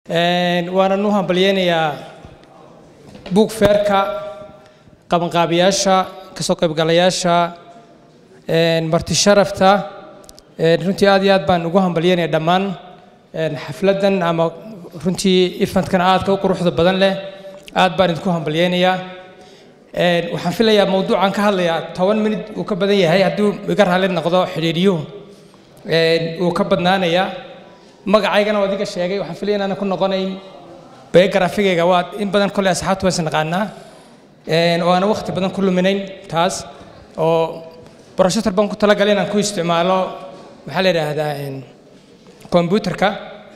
waanan u hambalyeynayaa buug feerka qabanqaabiyaasha kasoo qaybgalayaasha marti sharafta runtii aad iyo aad baan ugu hambalyeynaya dhammaan xafladdan ama runtii ifantkan aadka u quruxda badan leh aad baan idinku hambalyeynayaa waxaan filayaa mawduucan ka hadlayaa toban minid uu ka badan yahay hadduu iga raalli noqdo xidhiidhiyuhu uu ka badnaanayaa magacaygana waa adiga sheegay waxaan filaya inaanan ku noqonayn biographigayga waa in badan kolley asxaabtu waysan naqaanaa oo aanan waqti badan ku luminayn taas oo broshutor baan ku talagalay inaan ku isticmaalo maxaa la yidhaahdaa kombyuterka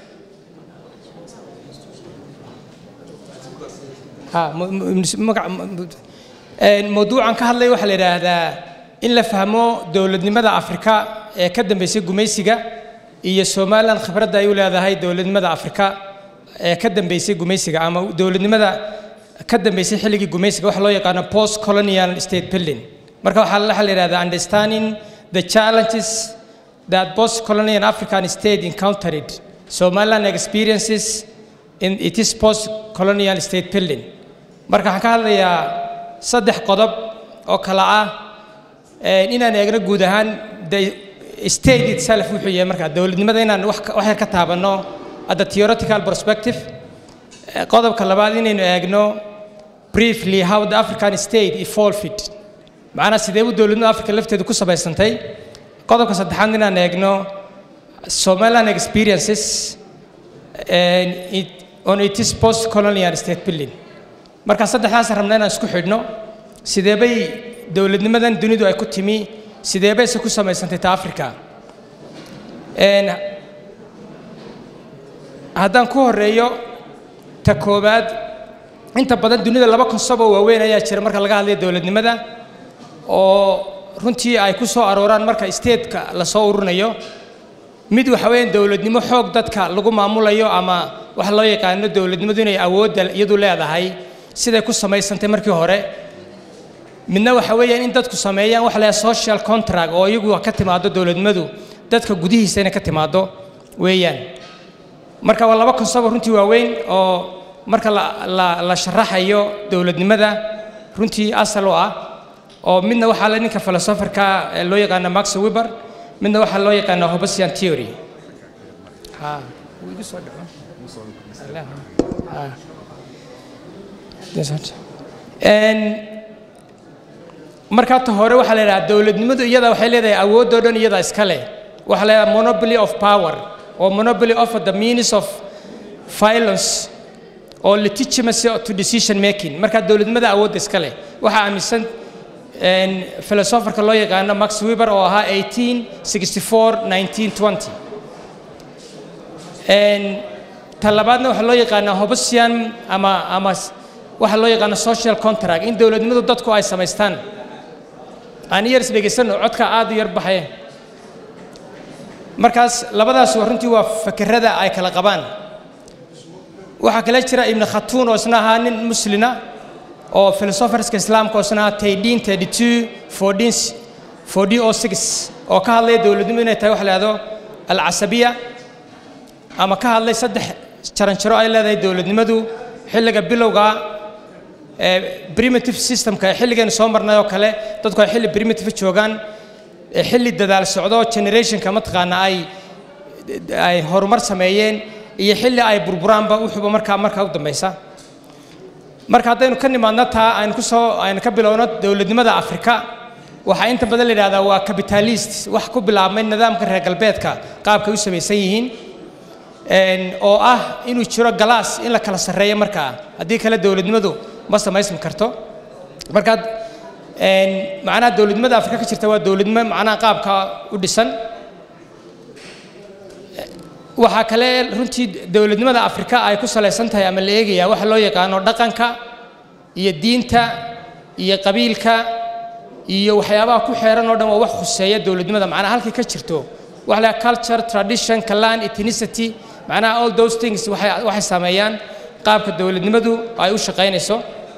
mawduucan ka hadlay waxaa la yidhaahdaa in la fahmo dowladnimada afrika ee ka dambeysay gumaysiga iyo somalilan khibradda ay u leedahay dowladnimada afrika ee ka dambeysay gumaysiga ama dowladnimada ka dambeysay xilligii gumaysiga waxa loo yaqaano post colonial state building marka waxaa la yidhahdaa understanding the challenges that post colonial african state encountered somaliland experiences in its post colonial state building marka waxaan ka hadlayaa saddex qodob oo kala ah inaan eegno guud ahaan state itself wuxuu yahay markaa dowladnimada inaan wax yar ka taabanno at the theoretical perspective qodobka labaad inaynu eegno briefly how the african state evolved macnaa sidee u dowladnimada africa lafteedu ku samaysantay qodobka saddexaad inaan eegno somaliland experiences on its post colonial state building marka saddexdaas rabna inaan isku xidhno sidee bay dowladnimadan dunidu ay ku timi sidee bayse ku samaysantay ta africa haddaan ku horeeyo ta koowaad inta badan dunida laba konsob oo waaweyn ayaa jira marka laga hadlayo dowladnimada oo runtii ay ku soo arooraan marka statetka lasoo ururinayo mid waxa weeyaan dowladnimo xoog dadka lagu maamulayo ama waxa loo yaqaano dowladnimadu inay awoodda iyadu leedahay siday ku samaysantay markii hore midna waxa weeyaan in dadku sameeyaan waxa la social contract oo iyagu ka timaado dowladnimadu dadka gudihiisa inay ka timaado weeyaan marka waa laba konsobo runtii waaweyn oo marka la la sharaxayo dowladnimada runtii asal u ah oo midna waxaa la ninka filosoferka loo yaqaano max weber midna waxaa loo yaqaano hobesian theory markaa ta hore waxaa la yidhaha dowladnimadu iyada waxay leedahay awoodoo dhan iyada iska leh waxaa la yidhaha monopoly of power or monopoly of the means of violence or legitimacy to decision making markaa dowladnimada awoodda iska leh waxaa aaminsan filosoferka loo yaqaano max weber oo ahaa 1864 ta labaadna waxaa loo yaqaanaa hobesian ama ama waxaa loo yaqaano social contract in dowladnimadu dadku ay samaystaan aan yar is dhegaysano codka aad u yar baxee markaas labadaas waa runtii waa fakerada ay kala qabaan waxaa kale jira ibn khatuun oo isna ahaa nin muslina oo filosoferska islaamka oo isna ahaa taydin thirty two fourteen fourteen o six oo ka hadlaya dowladnimo inay tahay waxa la yihahdo alcasabiya ama ka hadlay saddex jaranjaro ay leedahay dowladnimadu xilliga bilowga primitive systemka ee xilligaynu soo marnay oo kale dadku ay xilli primitive joogaan xilli dadaal socdo generationka mataqaana ay ay horumar sameeyeen iyo xilli ay burburaanba wuxuuba markaa markaa u dambaysa marka haddaynu ka nimaadno taa aynu ku soo aynu ka bilowno dowladnimada afrika waxaa inta badan la yidhahdaa waa capitalist wax ku bilaabmay nidaamka reer galbeedka qaabkay u samaysan yihiin oo ah inuu jiro galaas in la kala sarreeyo markaa haddii kale dowladnimadu ma samaysmi karto markaad macnaha dowladnimada afrika ka jirta waa dowladnimo macnaha qaabka u dhisan waxaa kale runtii dowladnimada afrika ay ku salaysan tahay ama la eegaya waxa loo yaqaano dhaqanka iyo diinta iyo qabiilka iyo waxyaabaha ku xeeran oo dhan waa wax khuseeya dowladnimada macnaha halkay ka jirto waxa la culture tradition clan ethnicity macnaha all those things waxay waxay saameeyaan qaabka dowladnimadu ay u shaqaynayso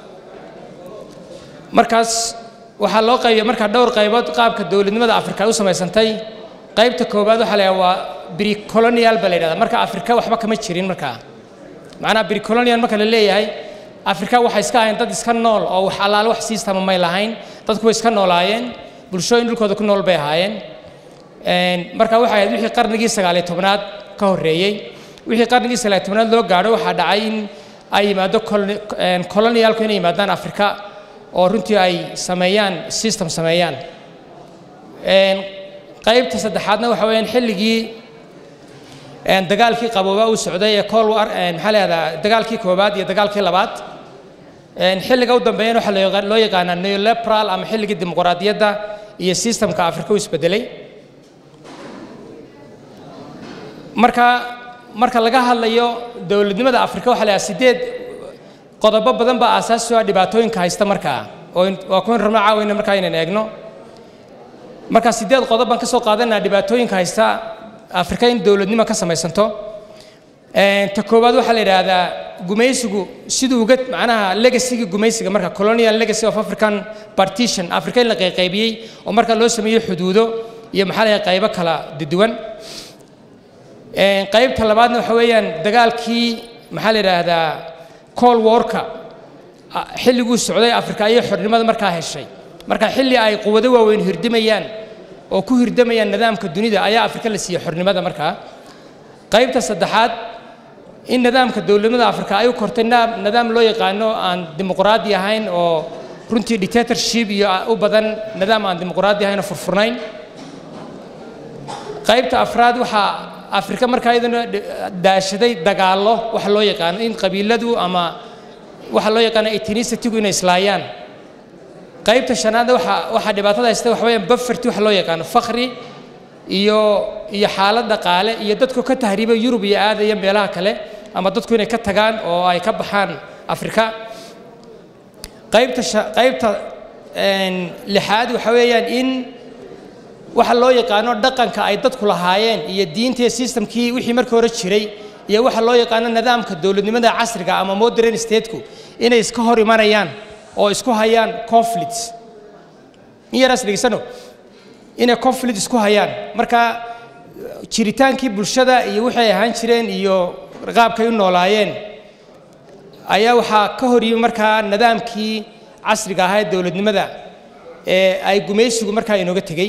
markaas waxaa loo qaybiya markaa dhowr qaybood qaabka dowladnimada afrika ay u samaysantay qaybta koowaad waxaa la waa bricolonial baa la yidhahdaa marka afrika waxba kama jirin markaa macnaha bricolonian marka la leeyahay afrika waxay iska ahayn dad iska nool oo wax allaale wax siistama may lahayn dadku way iska noolaayeen bulshooyin dhulkooda ku nool bay ahaayeen marka waxay ahayd wixii qarnigii sagaaliyo tobnaad ka horreeyey wixii qarnigii sagaaliyo tobnaad loo gaadho waxaa dhacay in ay yimaado colonialku inay yimaadaan afrika oo runtii ay sameeyaan system sameeyaan qaybta saddexaadna waxa weeyaan xilligii dagaalkii qabooba uu socday ee cold war maxaa leedaha dagaalkii koowaad iyo dagaalkii labaad xilliga u dambeeyana waxaa loo yaqaanaa neolepral ama xilligii dimuqraadiyadda iyo systemka afrika u isbedelay marka marka laga hadlayo dowladnimada afrika waxaa leeyahay sideed qodobo badan baa aasaasi u ah dhibaatooyinka haysta markaa oo waa kuwan rabno caawayna markaa inaan eegno marka sideed qodob baan ka soo qaadanaa dhibaatooyinka haysta afrika in dowladnimo ka samaysanto ta koowaad waxaa la yidhaahdaa gumaysigu siduu uga macnaha legacyga gumaysiga marka colonial legacy of african partition afrika in la qayqaybiyey oo marka loo sameeyey xuduudo iyo maxaa la qaybo kala duwan qaybta labaadna waxa weeyaan dagaalkii maxaa la yidhaahdaa col warka xilliguu socday afrika ayay xornimada markaa heshay marka xilli ay quwado waaweyn hirdimayaan oo ku hirdamayaan nidaamka dunida ayaa afrika la siiyey xornimada markaa qaybta saddexaad in nidaamka dowladnimada afrika ay u kortay nidaam loo yaqaano aan dimuqraadi ahayn oo runtii dictatorship iyo u badan nidaam aan dimuqraadi ahayn oo furfurnayn qaybta afraad waxaa afrika markaa iyaduna daashaday dagaallo waxa loo yaqaano in qabiiladu ama waxa loo yaqaano ethnicity-gu inay islaayaan qaybta shanaadna waxa waxaa dhibaatada haysta waxa weeyaan bufferty waxa loo yaqaano fakri iyo iyo xaalad dhaqaale iyo dadku ka tahriiba yurub iyo aadaya meelaha kale ama dadku inay ka tagaan oo ay ka baxaan afrika qaybta qaybta lixaad waxa weeyaan in waxa loo yaqaano dhaqanka ay dadku lahaayeen iyo diinta iyo systemkii wixii markii hore jiray iyo waxa loo yaqaano nidaamka dowladnimada casriga ama modern stateku inay iska hor imanayaan oo isku hayaan conflicts in yaraas dhegeysano inay conflict isku hayaan marka jiritaankii bulshada iyo wixii ay ahaan jireen iyo qaabkay u noolaayeen ayaa waxaa ka hor yimi markaa nidaamkii casriga ahaa ee dowladnimada ee ay gumaysigu markaa inooga tegey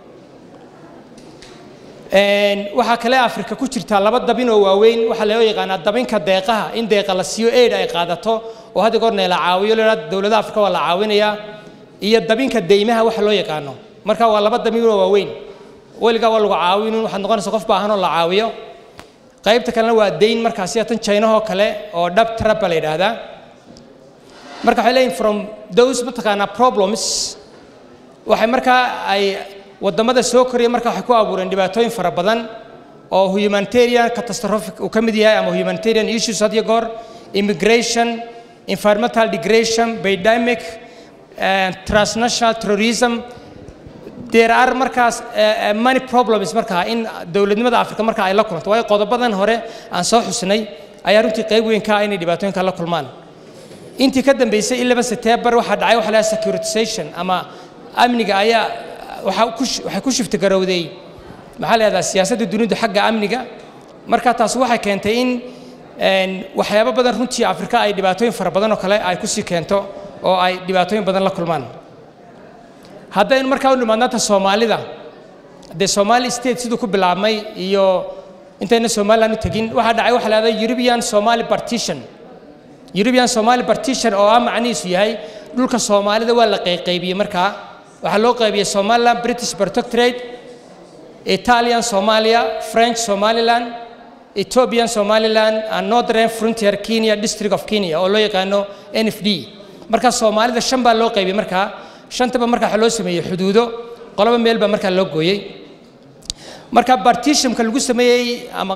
waxaa kale afrika ku jirtaa laba dabin oo waaweyn waxaa loo yaqaanaa dabinka deeqaha in deeqa la siiyo aid ay qaadato oo hadda goorna la caawiyo la dowladaha afrika waa la caawinayaa iyo dabinka deymaha waxa loo yaqaano marka waa laba dabin oo waaweyn weligaa waa lagu caawinin waxaad noqonaysa qof baahan oo la caawiyo qaybta kalena waa dayn markaa sida tan chainahoo kale oo dhab trap baa la yidhaahdaa marka waxay leeyihin from those mataqaanaa problems waxay markaa ay waddamada soo koraya marka waxay ku abuureen dhibaatooyin fara badan oo humanitarian catastrophic uu ka mid yahay ama humanitarian issues had iyo goor immigration environmental degradation pandemic transnational terrorism there are markaas many problems markaa in dowladnimada afrika marka ay la kulanto waayo qodobadan hore aan soo xusnay ayaa runtii qayb weyn ka ah inay dhibaatooyinka la kulmaan intii ka dambeysay ilaba september waxaa dhacay waxa la securitization ama amniga ayaa waxay ku shifti garowday maxaa leedaha siyaasadda dunidu xagga amniga marka taas waxay keentay in waxyaabo badan runtii afrika ay dhibaatooyin fara badan oo kale ay kusii keento oo ay dhibaatooyin badan la kulmaan haddaynu markaa u nimaadnaanta soomaalida dee somali state siduu ku bilaabmay iyo intayna somaliland u tegin waxaa dhacay waxa la yidhahda european somali partition european somali partition oo ah macnihiisu yahay dhulka soomaalida waa la qayqaybiyey markaa waxaa loo qaybiyey somaliland british protectorate italian somalia french somaliland ethiopian somaliland and northern frontier kenya district of kenya oo loo yaqaano n f d marka soomaalida shan baa loo qaybiyey markaa shantaba markaa waxaa loo sameeyey xuduudo qoloba meel baa markaa loo gooyey marka partitionka lagu sameeyey ama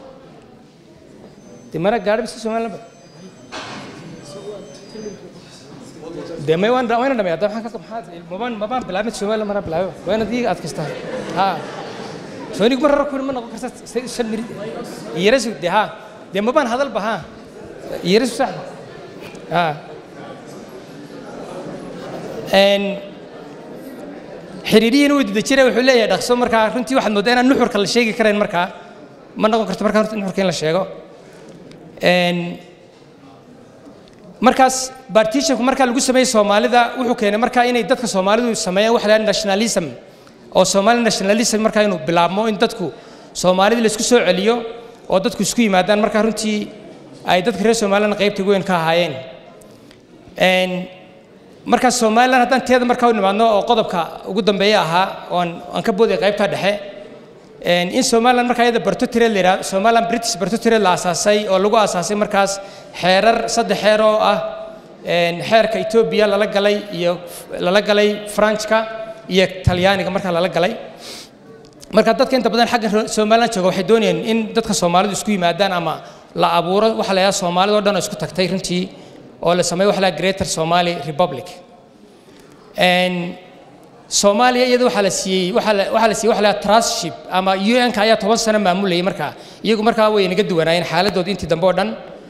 de mana gaadhi bisa somaliland de may waan wayna dhamay hadda maxaan ka maxaad mabaan mabaan bilaabin somaliland mana bilaabo wayna diiga adkaystaa ha soonig mar raro ma noqon karta shan mirid yarasu de ha de mabaan hadalba ha yarasu sax ha xiriirihiina wuu dida jira wuxuu leeyahay dhaqso markaa runtii waxaad mooddaa inaan nuxurka la sheegi karayn markaa ma noqon karto markaa nuxurka in la sheego markaas partitionku markaa lagu sameeyey soomaalida wuxuu keenay markaa inay dadka soomaalidu sameeyaan waxa la yidhaha nationalism oo somali nationalism markaa inuu bilaabmo in dadku soomaalida la isku soo celiyo oo dadku isku yimaadaan markaa runtii ay dadka reer somaliland qaybta weyn ka ahaayeen markaa somaliland haddaan teeda markaa u nimaadno oo qodobka ugu dambeeya ahaa oon aan ka booday qaybta dhexe in somaliland markaa iyada bartotire la yidhahdo somaliland british bartotire la asaasay oo lagu asaasay markaas xeerar saddex xeer oo ah xeerka etoobiya lala galay iyo lala galay franchka iyo talyaaniga markaa lala galay marka dadka inta badan xagga somaliland jooga waxay doonayeen in dadka soomaalidu isku yimaadaan ama la abuuro waxa la yidhaha soomaalida o dhan oo isku tagtay runtii oo la sameeyo waxa la yidhaha greater somali republic soomaaliya iyada waxaa la siiyey waxaa la waxaa la siiyey waxa la yidhaha trustship ama un-ka ayaa toban sano maamulayay markaa iyagu markaa way naga duwanaayeen xaaladooda intii dambe oo dhan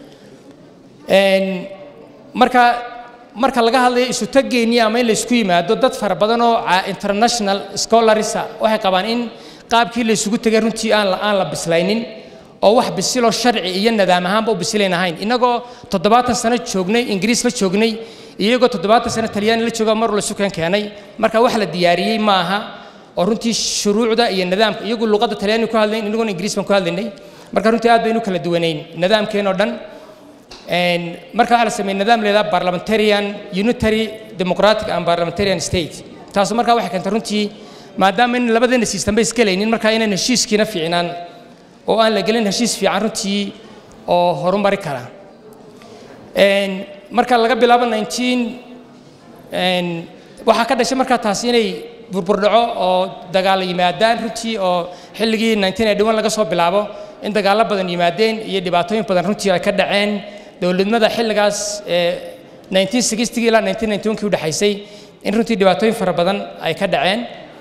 marka marka laga hadlayo isu tageennii ama in la isku yimaado dad fara badan oo international scholarisa waxay qabaan in qaabkii la isugu tegay runtii aan la aan la bislaynin oo wax bisiloo sharci iyo nidaam ahaanba u bisilayn ahayn innagoo toddobaatan sano joognay ingiriis la joognay iyagoo toddobaatan sano talyaani la jooga mar la sukeen keenay marka wax la diyaariyey ma aha oo runtii shuruucda iyo nidaamka iyagu luqadda talyaani ku hadlayn inaguna ingiriis baan ku hadlaynay marka runtii aad baynu kala duwanayn nidaamkeen oo dhan marka waxaa la sameeyey nidaam leedaha parliamentarian unitary democratic and parliamentarian state taasu markaa waxay keentay runtii maadaama in labadeena system bay isgelaynin markaa inaan heshiiskiina fiicnaan oo aan la gelin heshiis fiican runtii oo horumari kara marka laga bilaabo 19 waxaa ka dhashay markaa taasi inay burburdhaco oo dagaal yimaadaan runtii oo xilligii 1981 laga soo bilaabo in dagaallo badan yimaadeen iyo dhibaatooyin badan runtii ay ka dhaceen dowladnimada xilligaas 1960 ilaa 1991 u dhaxaysay in runtii dhibaatooyin fara badan ay ka dhaceen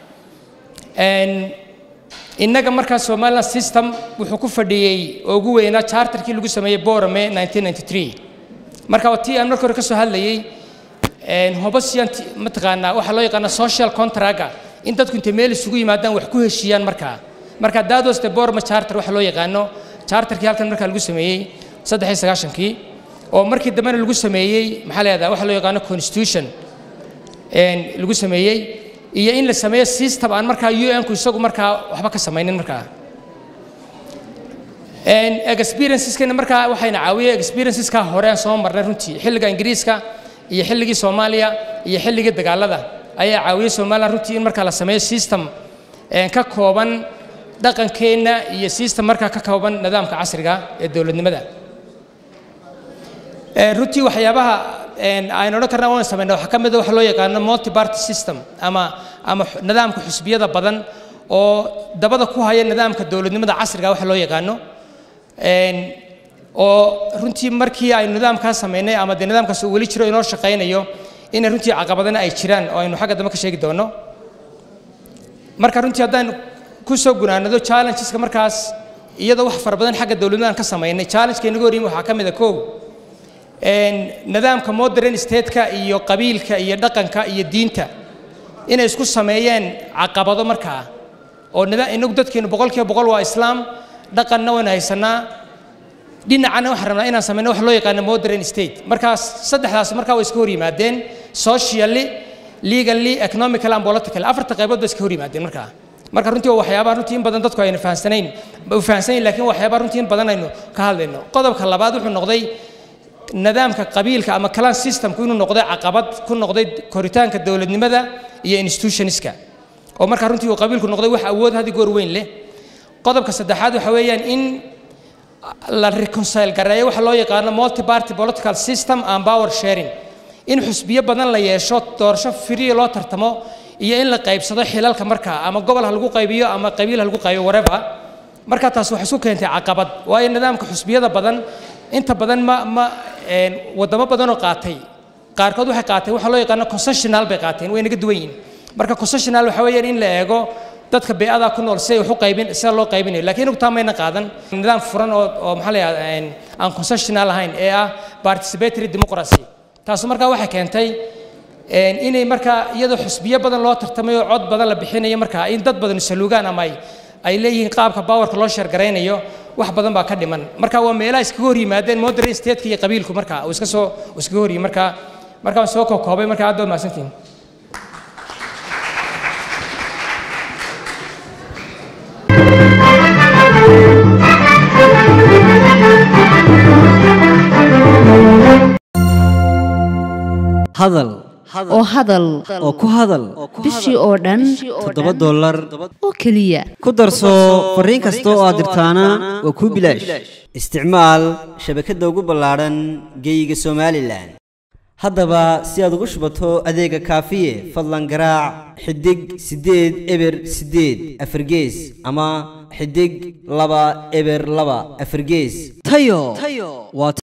innaga markaa somaliland system wuxuu ku fadhiyey oo ugu weynaa charterkii lagu sameeyey borame 1993 marka tii aan marka hore ka soo hadlayey hobasiyan mataqaanaa waxaa loo yaqaana social contracga in dadku intay meel isugu yimaadaan wax ku heshiiyaan markaa marka that was the borame charter waxa loo yaqaano charterkii halkan markaa lagu sameeyey saddex iyo sagaashankii oo markii dambena lagu sameeyey maxaa leedaha waxa loo yaqaano constitution lagu sameeyey iyo in la sameeyo system aan markaa un-ku isagu markaa waxba ka samaynin markaa experienceskana markaa waxayna caawiyey experienceska hore aan soo marnay runtii xilliga ingiriiska iyo xilligii soomaaliya iyo xilligii dagaalada ayaa caawiyey somaliland runtii in markaa la sameeyo system ka kooban dhaqankeenna iyo system markaa ka kooban nidaamka casriga ee dowladnimada runtii waxyaabaha aynu odhan karna waan samayna waxaa ka mid a waxa loo yaqaano multi party system ama ama nidaamka xusbiyada badan oo dabada ku haya nidaamka dowladnimada casriga waxa loo yaqaano oo runtii markii aynu nidaamkaas samaynay ama dee nidaamkaas uu weli jiro inoo shaqaynayo inay runtii caqabadana ay jiraan oo aynu xagga dambe ka sheegi doono marka runtii haddaan ku soo gunaanado challengeska markaas iyadoo wax fara badan xagga dowladnimadan ka samaynay challengeka inaga horyimi waxaa ka mid a kow nidaamka modern stateka iyo qabiilka iyo dhaqanka iyo diinta inay isku sameeyeen caqabado markaa oo inagu dadkeenu boqolkiiba boqol waa islaam dhaqanna waynu haysanaa dhinacana waxaan rabnaa inaan samayno wax loo yaqaano modern state markaas saddexdaas markaa way iska hor yimaadeen socially legally economical and political afarta qaybood bay iska hor yimaadeen markaa marka runtii waa waxyaabaha runtii in badan dadku ayna fahansanayn u fahansanayn laakiin waxyaabaha runtii in badan aynu ka hadlayno qodobka labaad wuxuu noqday nidaamka qabiilka ama clan systemku inuu noqday caqabad ku noqday koritaanka dowladnimada iyo institutionska oo markaa runtii uu qabiilku noqday wax awood hadi goor weyn leh qodobka saddexaad waxa weeyaan in la reconcile gareeyo waxa loo yaqaano multi party political system and power sharing in xusbiyo badan la yeesho doorasho free loo tartamo iyo in la qaybsado xilalka markaa ama gobol ha lagu qaybiyo ama qabiil ha lagu qaybiyo whatever marka taas waxay isku keentay caqabad waayo nidaamka xusbiyada badan inta badan ma ma wadamo badan oo qaatay qaarkood waxay qaateen waxa loo yaqaano concessional bay qaateen way naga duwan yihiin marka concessional waxa weeyaan in la eego dadka bee'ada ku nool si ay wax u qaybin sida loo qaybinayo laakiin inagu taa mayna qaadan nidaam furan oo oo maxaa la yidhahdaa aan concessional ahayn ee ah participatory democracy taasu markaa waxay keentay inay markaa iyadoo xusbiyo badan loo tartamayo cod badan la bixinayo markaa in dad badan saluugaan ama ay ay leeyihiin qaabka baawarka loo sheergaraynayo wax badan baa ka dhiman marka waa meelaha iskaga hor yimaadeen modern stateka iyo qabiilku marka uu iska soo uu iskaga hor yimi marka markaan soo koobay marka aad baad mahadsantihin hadal oo hadal oo ku hadal bishii oo dhan toddoba dollar oo keliya ku darso fariin kasta oo aad dirtaana waa kuu bilaash isticmaal shabakadda ugu ballaadhan geeyiga somalilan haddaba si aad ugu shubato adeega kaafiye fadlan garaac xidig siddeed eber siddeed afargees ama xidig laba eber laba afargees tayo waa